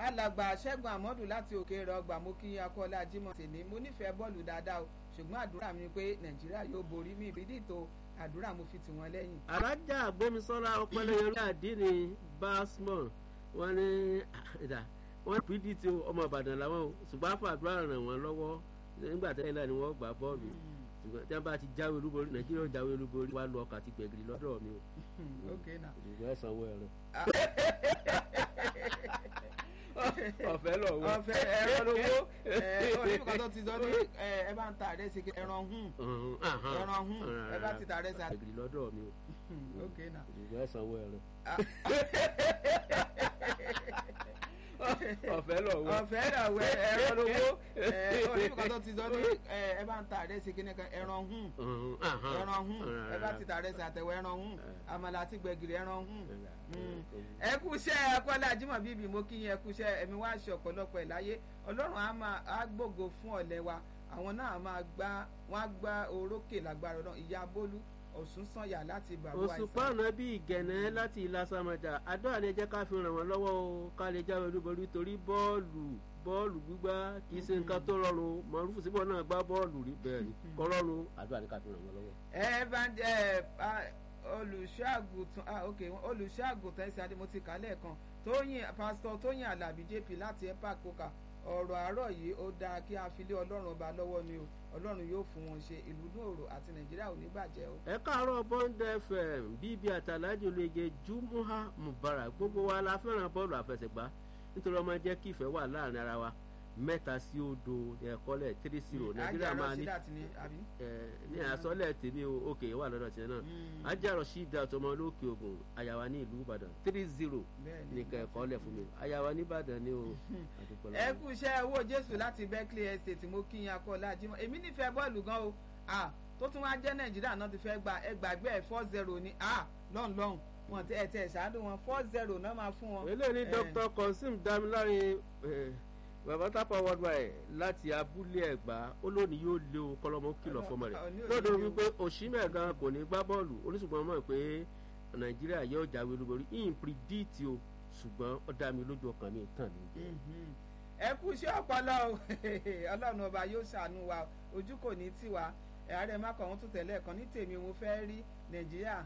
alàgbà ṣẹ́gun àmọ́dù láti òkè rẹ̀ ọgbà mo kí akọ́lá jimoh tèmi mo nífẹ̀ẹ́ bọ́ọ̀lù dáadáa o ṣùgbọ́n àdúrà mi ni pé nàìjíríà yóò borí mi ìbídí tó àdúrà mo fi tì wọ́n lẹ́yìn. alájà gbómisọ́lá ọpẹlẹyẹrí àdínní basmon wọn ní ìdá wọn pdp ọmọ ìbàdàn làwọn o ṣùgbọ́n àfàdúrà ràn wọ́n lọ́wọ́ nígbà tẹ́lẹ̀ náà ni wọ́n gbà bọ́ọ̀lù ṣùgbọ́n tí wọ́n bá ti jáwé olúborí nàìjíríà jáwé olúborí wà lọ ọkà àti gbẹ̀gìrì lọ́dọ̀ mi o. okay na. ìgbà ẹ̀sán wọ ẹ̀rọ. ọ̀fẹ́ lọ wọ. ọ̀fẹ́ ẹ̀rọ lówó oníkan tó ti sọ ní ẹ bá ń ta àrẹ́sì ẹran hùn ẹran hùn ẹ bá ti ta àrẹ́sì. gbẹ̀gìrì lọ́dọ̀ mi o. okay na. ìgbà ẹ̀sán wọ ẹ̀rọ ọ̀fẹ́ lọ wọ. ọ̀fẹ́ lọ wẹ ẹ̀rọ lówó oníkan tó ti sọ ní ẹ bá ń ta àrẹ́sì kíníkan ẹran hùn ẹran hùn ẹ bá ti ta àrẹ́sì àtẹ̀wọ̀ ẹran hùn àmàlà àti gbẹ̀gìrì ẹran hùn ẹ kú iṣẹ́ akọ́lá ajímọ̀ bíbí mo kí yín ẹ kú iṣẹ́ ẹ̀mí wá ṣe ọ̀pọ̀lọpọ̀ ẹ̀ láyé ọlọ́run á máa á gbògo fún ọ̀lẹ́ wa àwọn náà máa gbá wọ́n á gbá orókè lágbára náà ìyá bólú ọ̀sùn sànyà láti bàbá àìsàn. òṣùpá ọ̀nà bíi ìgẹ̀nẹ́ láti ìlàsàmọ̀jà àdúrà ni ẹ jẹ́ ká fi ràn wọ́n lọ́wọ́ o ká lè jáwé olúborí torí bọ́ọ̀lù bọ́ọ̀lù gbígbá kì í ṣe nǹkan tó rọrùn mọ̀rúfù síbọ̀ náà gbá bọ́ọ̀lù rí bẹ́ẹ̀ ni kọ́ rọrùn àdúrà ni ká fi ràn wọ́n lọ́wọ́. ẹ bá ń jẹ olùṣọ́àgùtàn ah ok olùṣọ́àgùtàn ẹ̀sìn adémọ́tì kálẹ̀ kan tóyìn pásítọ̀ tóyìn alábí jp láti epa coca ọ̀rọ̀ àárọ̀ yìí ó dáa kí a fi lé ọlọ́run ọba lọ́wọ́ ni o ọlọ́run yóò fún wọn ṣe ìlú nóòrò àti nàìjíríà ò ní bàjẹ́ o. ẹ káàárọ̀ bond fm bíbí àtàlájò olóye jumuha mubarak gbogbo wa la fẹ́ràn bọ́ọ̀lù àfẹsẹ̀gbá nítorí ọmọ jẹ́ kí ìfẹ́ wà láàrin ara wa mẹ́ta sí odò ẹ̀kọ́lẹ̀ three zero nàìjíríà máa ní ní àsọlẹ̀ tèmi o òkè wà lọ́dọ̀ tiẹ̀ náà ajarọ̀ sí ìdá àtọmọ lókè ògùn àyàwá ní ìlú ìbàdàn three zero nìkan ẹ̀kọ́lẹ̀ fún mi àyàwá ní ìbàdàn ni o. ẹ kú iṣẹ́ owó jésù láti berkeley estate mo kí yín akọ́lá ajímọ̀ èmi nífẹ̀ẹ́ bọ́ọ̀lù gan o tó tún wá jẹ́ nàìjíríà náà ti fẹ́ gba ẹgbàgbé ẹ̀ four zero ni lọ́n lọ́n wọn ti ẹ̀ tẹ̀ ṣáájú wọn four zero náà máa fún wọn. eléyìí ni dr consim damilárin bàbá tápà worldwide láti abúlé ẹgbà ó lónìí yóò lé o kọlọmọ kìlọ̀ fọmọ rẹ̀ lọ́dọ̀ wípé òṣìmẹ̀ gan kò ní gbá bọ́ọ̀lù oníṣùgbọ́n mọ̀ pé nàìjíríà yóò jáwé olúborí in predict o ṣùgbọ́n ó dá mi lójú ọkàn mi tàn mí. ẹ kú iṣẹ́ ọpọlọ o ọlọ́run ọba yóò ṣàánú wa ojú kò ní tiwa ààrẹ mákàn wọn tún tẹ̀lé ẹ̀kan ní tèmi mo fẹ́ rí nàìjíríà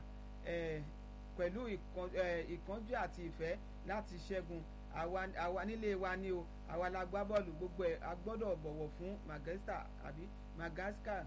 pẹ̀lú ìkánjú àti ìfẹ́ láti ṣẹ́gun àwa nílé wa ni o àwa la gbá bọ́ọ̀lù gbogbo ẹ̀ a gbọ́dọ̀ bọ̀wọ̀ fún Madagascar àbí Madagascar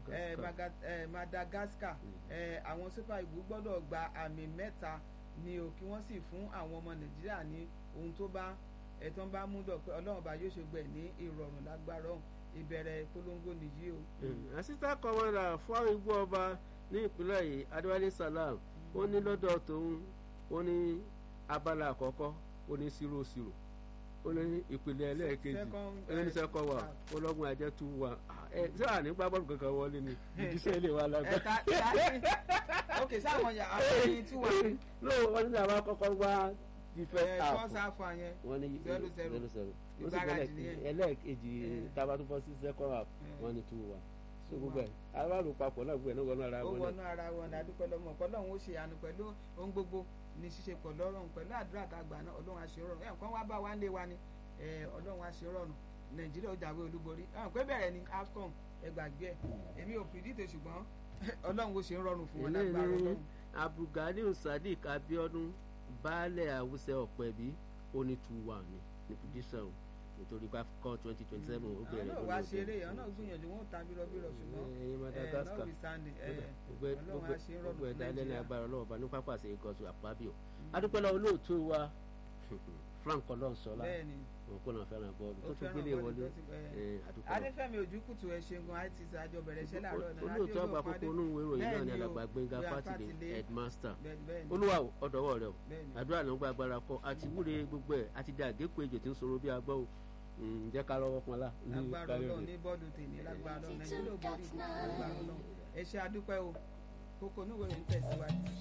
Madagascar àwọn super eagles gbọ́dọ̀ gba àmì mẹ́ta ni o kí wọ́n sì fún àwọn ọmọ Nàìjíríà ní ohun tó bá ẹ̀tàn bá mú dọ̀ pé Ọlọ́run bá yóò ṣe gbẹ̀ ní ìrọ̀rùn lágbára ọ̀hún ìbẹ̀rẹ̀ polongo nìyí o. assistant commander fún igbó ọba ní ìpínlẹ̀ yìí Adéwálé Salam ó ní lọ́dọ̀ tòun ó ní abala àkọ́kọ́ ó ní zero zero ó ní ìpìlẹ̀ ẹlẹ́ẹ̀kejì ó ní sẹ́kọ̀ wà ó lọ́gbọ̀n ajẹ́ tú wà ẹ ṣé wà ní gbá bọ́ọ̀lù kankan wọlé ni ìdíṣẹ́ ilé wa lágbá. ẹ̀ka ìyá ok sáwọn yà àwọn ẹni tí wà ní. lóò wọ́n ní àwọn akọ́kọ́ wá ti fẹ́ ẹ̀ fọ́ọ̀sì àfọ̀ yẹn wọ́n ní zero zero zero zero ó sì ìgbáradì bẹ̀rẹ̀ nìyẹn. ẹlẹ́ẹ̀kejì tábà tó bọ́ sí sẹ́kọ̀ wà wọ́n ní tú wà so gbogbo ẹ̀ aráàlú papọ̀ náà gbogbo ẹ̀ náà wọnú ara ó wọn wọnú ara wọn ní adúpẹ́ lọ́mọ ọ̀pọ̀lọ́hún ó ṣe àánú pẹ̀lú ohun gbogbo ní ṣíṣe pọ̀ lọ́rùn pẹ̀lú àdúrà tá a gbà náà ọlọ́run àṣẹ rọrùn ẹ̀ nǹkan wá bá wa ń lé wa ni ẹ̀, ọlọ́run àṣẹ rọrùn nàìjíríà ó jáwé olúborí ẹ̀ pé bẹ̀rẹ̀ ni afcon ẹ gbàgbé ẹ̀ èmi ò pìdíte ṣùgbọ́n ọlọ́run ó ṣe ń rọrùn fún wọn eléyìí lágbára ní ọlọ́run. abdulganiu sadiq abiodun baálẹ̀ àwùsẹ̀ ọ̀pẹ̀bí ó ní two one ní ní prediction nítorí pé afcon twenty twenty seven ó àwọn bẹ̀rẹ̀ náà wá ṣeré àwọn náà gbìyànjú wọn ò ta bírọbírọ ṣùgbọ́n ẹ̀yin madagascar notwithstanding ẹ̀, gbogbo ọlọ́run á ṣe ń rọrùn gbogbo fún ẹ̀dá ẹlẹ́ni nàìjíríà. agbára ọlọ́wọ́ bá ní pápá àṣẹ ìgọ̀sù àpábíò adúpẹ́lá olóòtú wa frank ọlọ́nsọ́lá bẹ́ẹ̀ni òun kò náà fẹ́ràn bọ́ọ̀lù ó tó tún fẹ́ràn gbélé bọ́ọ̀lù wọlé tó ti- ẹ̀, ẹ̀, adúpẹ́lá adéfẹ́mi ojúkùtù ẹ ṣeun àti àjọ bẹ̀rẹ̀ iṣẹ́ láàárọ̀ náà olóòtú àgbà kókó onú ìwé ìròyìn náà ní Bẹ́ẹ̀ni o, alàgbà gbẹ̀ngà Gbénga fátìlẹ̀ Fátìlé. headmaster bẹ́ẹ̀ni bẹ́ẹ̀ni olúwa ò, ọ̀dọ̀wọ́ rẹ o bẹ́ẹ̀ni. àdúrà ló ń gba agbára kọ àti wúre gbogbo ẹ̀ àti dá àgékù ejò tí ń sọ̀rọ̀ bí agbọ́ o Mm, jẹ́ ká lọ́wọ́ pọn lá ní lágbára kárí ọlọ́run rẹ̀. ní bọ́ọ̀lù tèmi lágbára ọlọ́run nàìjíríà ò borí lágbára ọlọ́run ẹ ṣe àdúpẹ́ o kókó onúwèé ń tẹ̀síwájú.